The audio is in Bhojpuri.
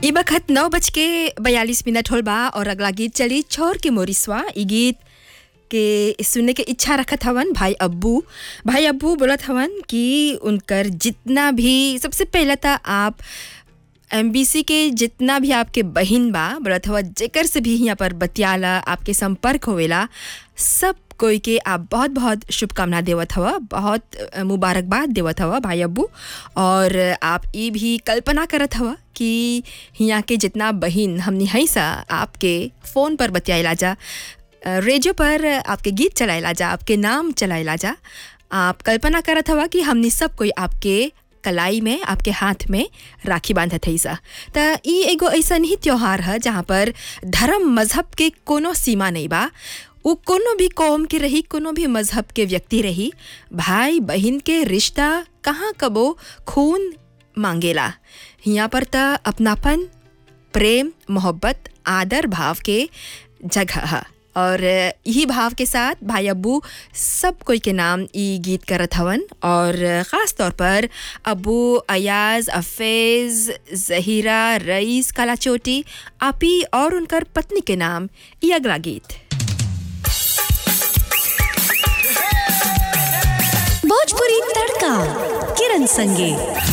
ई बखत नौ बज के बयालीस मिनट होल बा और अगला गीत चली छोर के मोरिसवा ई गीत के सुनने के इच्छा रखत हवन भाई अब्बू भाई अब्बू बोलत हवन कि उनकर जितना भी सबसे पहले तो आप एम के जितना भी आपके बहिन बा बोलत हवा जेकर से भी यहाँ पर बतियाला आपके संपर्क होवेला सब कोई के आप बहुत बहुत शुभकामना देवत हवा बहुत अ, मुबारकबाद देवत हवा भाई अब्बू और आप ई भी कल्पना करत हवा कि यहाँ के जितना बहिन हमनी हई सा आपके फ़ोन पर बतियाला जा अ, रेडियो पर आपके गीत चलाइला जा आपके नाम चलाइला जा आप कल्पना करत हवा कि हमनी सब कोई आपके कलाई में आपके हाथ में राखी बांधत हई सा त ई एगो ऐसन ही त्योहार है जहाँ पर धर्म मजहब के कोनो सीमा नहीं बा वो कोनो भी कौम के रही कोनो भी मजहब के व्यक्ति रही भाई बहन के रिश्ता कहाँ कबो खून मांगेला यहाँ पर त अपनापन प्रेम मोहब्बत आदर भाव के जगह है और यही भाव के साथ भाई अब्बू सब कोई के नाम ई गीत करत हवन और ख़ास तौर पर अबू अयाज अफेज़ जहीरा रईस कालाचोटी आपी और उनकर पत्नी के नाम ये अगला गीत भोजपुरी तड़का किरण संगे